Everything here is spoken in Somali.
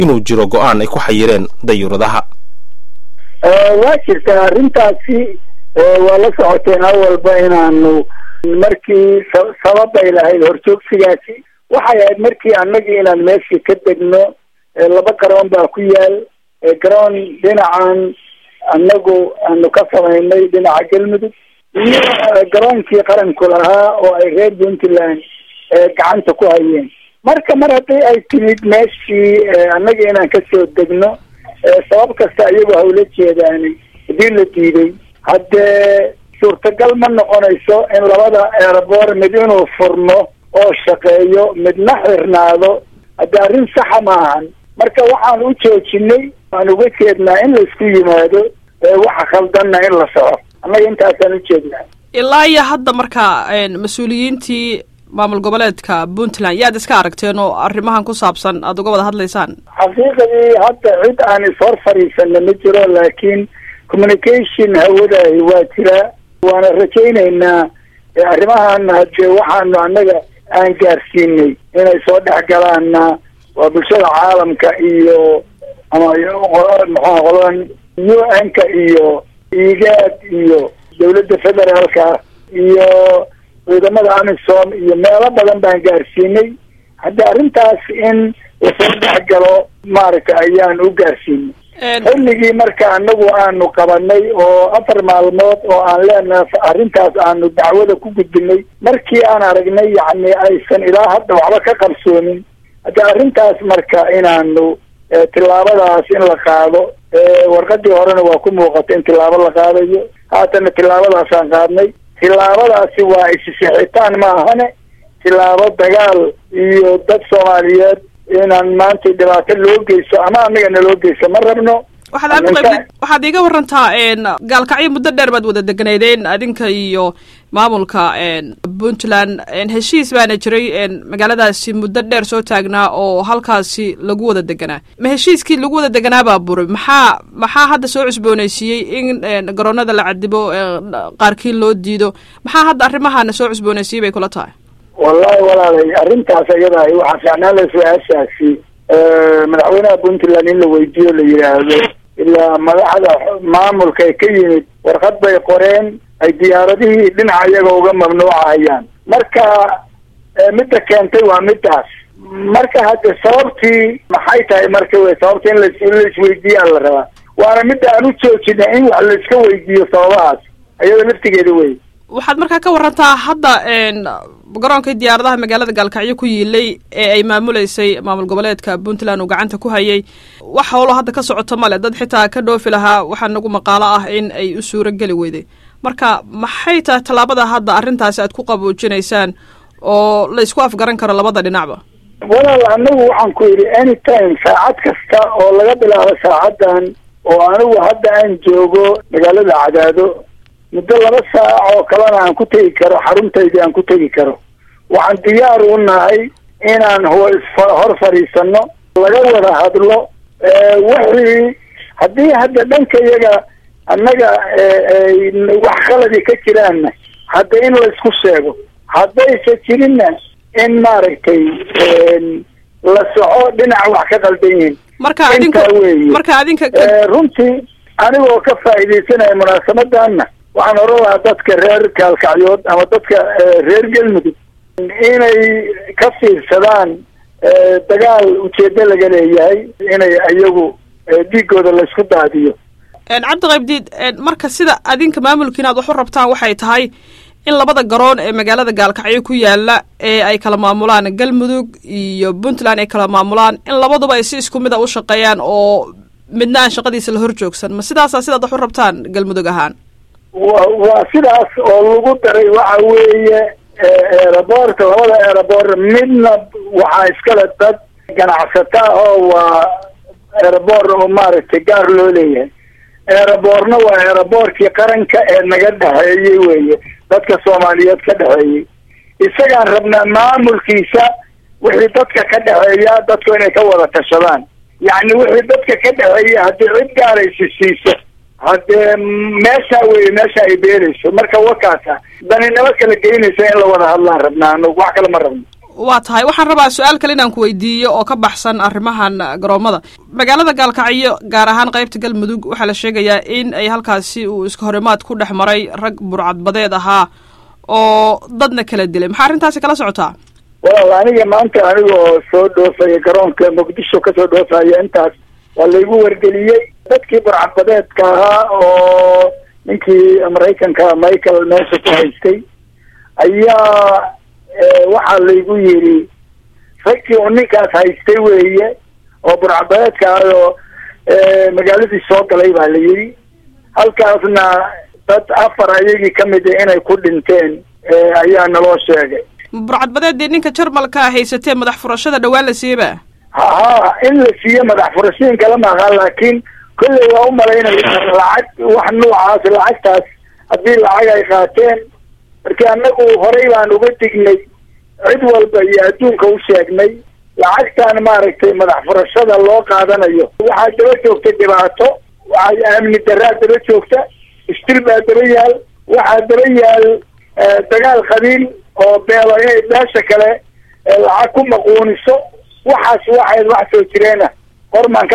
inuu jiro go-aan ay ku xayireen dayuuradaha waa jirtaa arrintaasi waa la socoteen awalba inaanu markii sababay lahayd horjoogsigaasi waxay ahayd markii annagii inaan meeshii ka degno laba garoon baa ku yaal garoon dhinacan annagu aanu ka samaynay dhinaca galmudug iyo garoonkii qaranku lahaa oo ay reer puntland gacanta ku hayeen marka mar haddii ay timid meeshii annaga inaan kasoo degno sabab kasta iyagoo hawla jeedaani hadii la diiday haddee suurtagal ma noqonayso in labada airboor mid inuu furmo oo shaqeeyo midna xirnaado haddii arrin saxa ma ahan marka waxaan u joojinay waan uga jeednaa in laisku yimaado waxa khaldanna in la soco annaga intaasaan ujeednaa ilaa iyo hadda marka mas-uuliyiintii maamul goboleedka puntland yaad iska aragteen oo arrimahan ku saabsan aada uga wada hadlaysaan xaqiiqadii hadda cid aan ishor fadhiisana ma jiro laakiin communication hawadaahi waa jiraa waana rajaynaynaa arrimahan hadee waxaanu annaga aan gaarsiinay inay soo dhex galaanna waa bulshada caalamka iyo ama maxaa qoladan u n-ka iyo igaad iyo dawladda federaalka iyo ciidamada amisom iyo meelo badan baan gaarsiinay hadda arrintaas in lasoo dhex galo maaragta ayaan u gaarsiinay xilligii marka anagu aanu qabanay oo afar maalmood oo aan leenaha arrintaas aanu dacwada ku gudbinay markii aan aragnay yacni aysan ilaa hadda waxba ka qabsoomin hadda arrintaas marka inaanu tillaabadaas in la qaado warqadii horena waa ku muuqata in tillaabo la qaadayo haatana tillaabadaasaan qaadnay tillaabadaasi waa isisixitaan ma ahane tillaabo dagaal iyo dad soomaaliyeed inaan maanta dhibaato loo geysto ama anaga naloo geysto ma rabno waxaad cabdiqaybdid waxaad iiga warantaa gaalkacyo muddo dheer baad wada deganaydeen adinka iyo maamulka puntland heshiis baana jiray magaaladaasi muddo dheer soo taagnaa oo halkaasi lagu wada deganaa ma heshiiskii lagu wada deganaa baa buray maxaa maxaa hadda soo cusbooneysiiyey in garoonada la cadibo qaarkiin loo diido maxaa hadda arrimahana soo cusbooneysiiyey bay kula tahay wallahi walaalay arrintaas iyada waxaa fiicnaan la su-aashaasi madaxweynaha puntland in la weydiiyo la yidhaahdo ilaa madaxda maamulka ka yimid warqad bay qoreen ay diyaaradihii dhinaca iyaga uga mamnuucahayaan marka midda keentay waa midaas marka hadde sababtii maxay tahay marka wey sababta in la isweydiiyaa la rabaa waana midda aan u joojina in wax la iska weydiiyo sababahaas iyada laftigeeda wey waxaad markaa ka warantaa hadda garoonkii diyaaradaha magaalada gaalkacyo ku yiilay ee ay maamuleysay maamul goboleedka puntland uu gacanta ku hayay wax howlo hadda ka socoto male dad xitaa ka dhoofi lahaa waxaa nagu maqaalo ah in ay u suuro geli weyday marka maxay tahay tallaabada hadda arrintaasi aad ku qaboojinaysaan oo la isku afgaran karo labada dhinacba walaal anagu waxaan ku yidhi any time saacad kasta oo laga bilaabo saacadan oo anigu hadda aan joogo magaalada cadaado muddo laba saac oo kalena aan ku tegi karo xaruntaydii aan ku tegi karo waxaan diyaar u nahay inaan hor fadhiisano laga wada hadlo wixii haddii hadda dhanka iyaga annaga wax khaladi ka jiraanna hadda in laysku sheego haddaysa jirinna in maaragtay la soco dhinaca wax ka qaldan yihiin marka adinka marka adinka runtii anigoo ka faa'iidaysanaya munaasabadanna waxaan oran lahaa dadka reer kaalkacyood ama dadka reer galmudug inay ka fiirsadaan dagaal ujeedo laga leeyahay inay iyagu dhiigooda laysku daadiyo cabdiqaybdiid marka sida adinka maamulkiina ad wax u rabtaan waxay tahay in labada garoon ee magaalada gaalkacyo ku yaala ee ay kala maamulaan galmudug iyo puntland ay kala maamulaan in labaduba ay si isku mid a u shaqeeyaan oo midna aan shaqadiisa la hor joogsan ma sidaasa sidaad wax u rabtaan galmudug ahaan wa waa sidaas oo lagu daray waxa weeye eeraboorka labada eeraboor midna waxaa iskale dad ganacsata oo waa eeraboor oo maaragtay gaar loo leeyahay eeraboorna waa eeraboorkii qaranka ee naga dhexeeyey weeye dadka soomaaliyeed ka dhexeeyey isagaan rabnaa maamulkiisa wixii dadka ka dhexeeya dadku inay ka wada tashadaan yacni wixii dadka ka dhexeeya haddii cid gaaraysi siiso haddee meesha weye meesha ay beerayso marka wakaasa daninimo kala geynaysa in la wada hadlaan rabnaa anagu wax kale ma rabno waa tahay waxaan rabaa su-aal kale inaan ku weydiiyo oo ka baxsan arrimahan garoomada magaalada gaalkacyo gaar ahaan qaybta galmudug waxaa la sheegayaa in ay halkaasi uu iska horimaad ku dhex maray rag burcadbadeed ahaa oo dadna kala dilay maxaa arrintaasi kala socotaa walaal aniga maanta anigoo soo dhoofaya garoonka muqdisho kasoo dhoofaya intaas waa laygu wargeliyey dadkii burcadbadeedka ahaa oo ninkii maraykanka michael meesha ku haystay ayaa waxaa laygu yidhi ragkii uu ninkaas haystay weeye oo burcadbadeedka ah oo magaaladii soo galay baa la yidhi halkaasna dad afar ayagii kamid a inay ku dhinteen ayaa naloo sheegay burcadbadeeddii ninka jarmalka haysatee madax furashada dhawaan la siiyeba ha in la siiyo madax furashooyin kala maaha laakiin kolley waa u malaynaya lacag wax noocaas lacagtaas haddii lacag ay qaateen marki annagu horey baan uga dignay cid walba iyo adduunka u sheegnay lacagtan maaragtay madax furashada loo qaadanayo waxaa daba joogta dhibaato waxaa amni daraa daba joogta istil baa daba yaal waxaa daba yaal dagaal qabiil oo beelo inay beesha kale lacag ku maquuniso waxaas waxay wax soo jireena hormaan ka